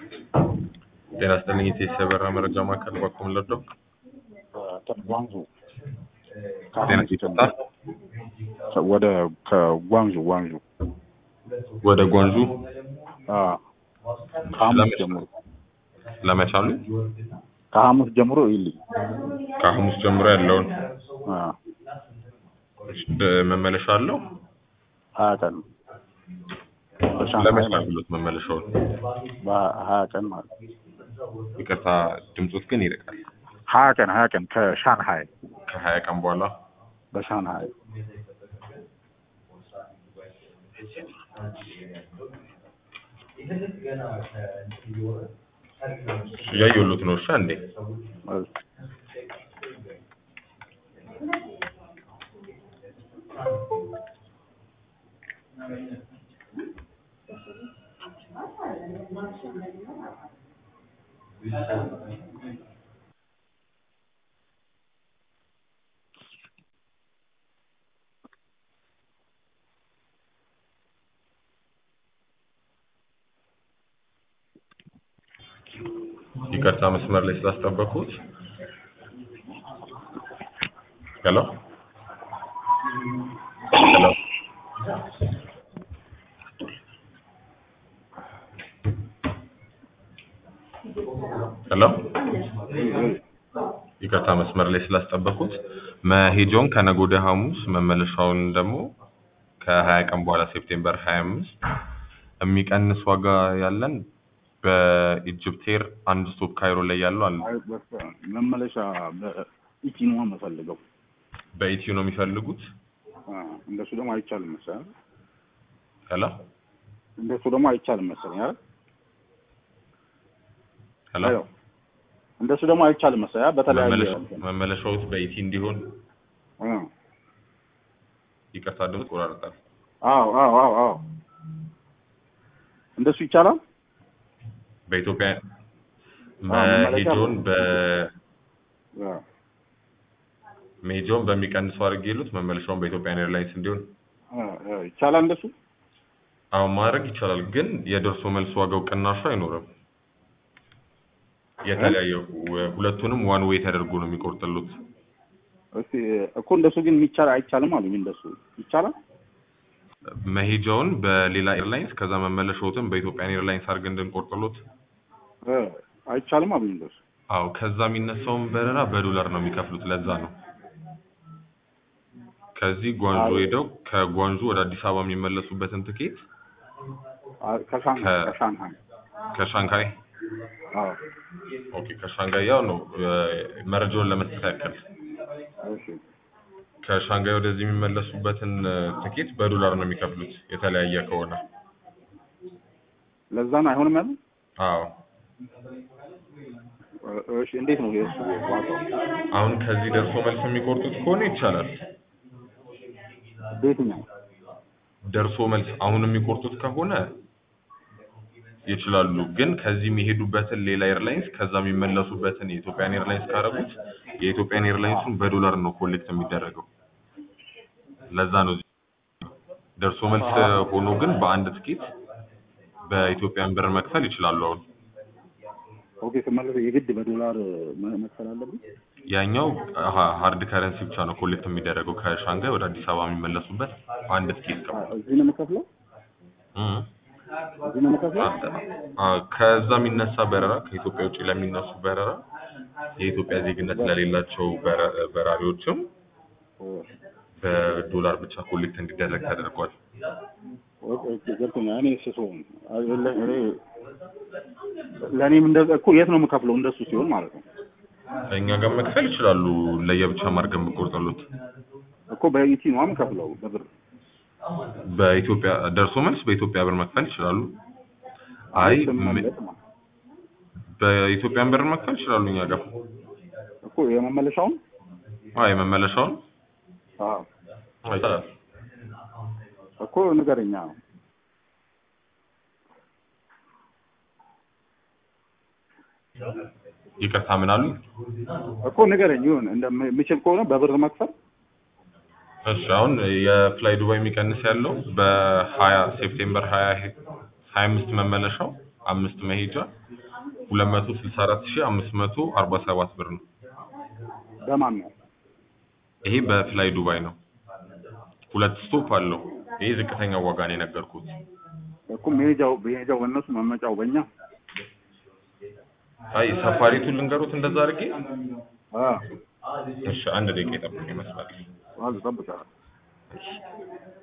ጤና ይስጥልኝ የኢቲኤስ የበረራ መረጃ ማዕከል ባኮ ለዶ ጓንዙ ጤና ይስጥልኝ ወደ ከጓንዙ ጓንዙ ወደ ጓንዙ አዎ፣ ከሐሙስ ጀምሮ ለመቻሉ ከሐሙስ ጀምሮ ይልኝ ከሐሙስ ጀምሮ ያለውን አዎ፣ ደ- መመለሻ አለው ሀያ ቀን በሻንሃይ ለመቻል ማለት ብሎት መመለሻውን በሀያ ቀን ማለት ይቅርታ ድምፆት ግን ይርቃል ሀያ ቀን ሀያ ቀን ከሻንሃይ ከሀያ ቀን በኋላ በሻንሃይ እያየሁሎት ነው እሺ እንዴ ይቅርታ መስመር ላይ ስላስጠበቁት ሄሎ ሄሎ ሄሎ ይቅርታ መስመር ላይ ስላስጠበቁት መሄጃውን ከነገ ወዲያ ሐሙስ መመለሻውን ደግሞ ከሀያ ቀን በኋላ ሴፕቴምበር ሀያ አምስት የሚቀንስ ዋጋ ያለን በኢጅፕቴር አንድ ስቶፕ ካይሮ ላይ ያለው አለ። አይ፣ በቃ መመለሻ በኢቲኖ የምፈልገው በኢትዮ ነው የሚፈልጉት። አ፣ እንደሱ ደግሞ አይቻልም መሰለኝ ሄሎ እንደሱ ደግሞ አይቻልም መሰለኝ አይደል? ሄሎ አዎ። እንደሱ ደግሞ አይቻልም መሰለኝ አይደል? በተለያየ መመለሻ- መመለሻዎት በኢቲ እንዲሆን አ፣ ይቅርታ ድምፅ ቆራርጣል። አዎ አዎ አዎ አዎ እንደሱ ይቻላል። በኢትዮጵያ መመለሻ መሄጃውን በ አ፣ መሄጃውን በሚቀንሰው አድርጌ የሉት መመለሻውን በኢትዮጵያ ኤርላይንስ እንዲሆን አ፣ አ፣ ይቻላል እንደሱ አሁን ማድረግ ይቻላል፣ ግን የደርሶ መልስ ዋጋው ቅናሹ አይኖርም። የተለያየ ሁለቱንም ዋን ዌይ ተደርጎ ነው የሚቆርጥሉት። እስቲ እኮ እንደሱ ግን የሚቻል አይቻልም አሉኝ። እንደሱ ይቻላል። መሄጃውን በሌላ ኤርላይንስ ከዛ መመለሻዎትን በኢትዮጵያ ኤርላይንስ አድርገን እንድንቆርጥሎት። አ፣ አይቻልም አሉኝ። እንደሱ አዎ ከዛ የሚነሳውን በረራ በዶላር ነው የሚከፍሉት። ለዛ ነው ከዚህ ጓንጆ አዎ። ሄደው ከጓንጆ ወደ አዲስ አበባ የሚመለሱበትን ትኬት አ፣ ከሻንሃይ ከ- ከሻንሃይ ከሻንካይ አዎ ኦኬ፣ ከሻንጋይ ያው ነው እ፣ መረጃውን ለመስጠት ያክል እሺ ከሻንጋይ ወደዚህ የሚመለሱበትን እ፣ ትኬት በዶላር ነው የሚከፍሉት የተለያየ ከሆነ። ለዛ ነው አይሆንም ያለው። አዎ እሺ እንዴት ነው የእሱ ዋጋው? አሁን ከዚህ ደርሶ መልስ የሚቆርጡት ከሆነ ይቻላል። በየትኛው ደርሶ መልስ አሁን የሚቆርጡት ከሆነ ይችላሉ። ግን ከዚህ የሚሄዱበትን ሌላ ኤርላይንስ ከዛ የሚመለሱበትን የኢትዮጵያን ኤርላይንስ ካረጉት የኢትዮጵያን ኤርላይንሱን በዶላር ነው ኮሌክት የሚደረገው። ለዛ ነው እዚህ ደርሶ መልስ ሆኖ ግን በአንድ ትኬት በኢትዮጵያን ብር መክፈል ይችላሉ። አሁን ኦኬ ስመለስ የግድ በዶላር መ- መክፈል አለብኝ? ያኛው ሀ- ሃርድ ከረንሲ ብቻ ነው ኮሌክት የሚደረገው ከሻንጋይ ወደ አዲስ አበባ የሚመለሱበት በአንድ ትኬት አ፣ ከሆነ እዚህ ነው የምከፍለው? እም። እዚህ ነው የምከፍለው? አ- ከዛ የሚነሳ በረራ ከኢትዮጵያ ውጭ ለሚነሱ በረራ የኢትዮጵያ ዜግነት ለሌላቸው በረ- በራሪዎችም በዶላር ብቻ ኮሌክት እንዲደረግ ተደርጓል። ኦኬ ኦኬ፣ ገብቶኛል። እኔ ስሶ እኔ ለእኔም እንደዛ እኮ የት ነው የምከፍለው? እንደሱ ሲሆን ማለት ነው እኛ ጋር መክፈል ይችላሉ። ለየብቻ ማድረግ የምቆርጥሉት እኮ በኢቲ ነው የምከፍለው በብር። በኢትዮጵያ ደርሶ መልስ በኢትዮጵያ ብር መክፈል ይችላሉ። አይ ም- ስመለስ ማለት በኢትዮጵያን ብር መክፈል ይችላሉ። እኛ ጋር እኮ የመመለሻውን አይ የመመለሻውን አዎ ይቻላል። እኮ ንገረኛ ይቅርታ ምን አሉ? እኮ ንገረኝ። ይሁን እንደምችል ከሆነ በብር መክፈል እሺ አሁን የፍላይ ዱባይ የሚቀንስ ያለው በሀያ ሴፕቴምበር ሀያ ሀያ አምስት መመለሻው አምስት መሄጃ ሁለት መቶ ስልሳ አራት ሺህ አምስት መቶ አርባ ሰባት ብር ነው። በማን ነው? ይሄ በፍላይ ዱባይ ነው። ሁለት ስቶፕ አለው። ይሄ ዝቅተኛው ዋጋ ነው የነገርኩት። እኮ መሄጃው መሄጃው በእነሱ መመጫው በእኛ አይ ሳፋሪቱን ልንገሩት እንደዛ አድርጌ። አ እሺ አንድ ደቂቃ ይጠብቁ ይመስላል። ዋዝ ጠብቃለሁ። እሺ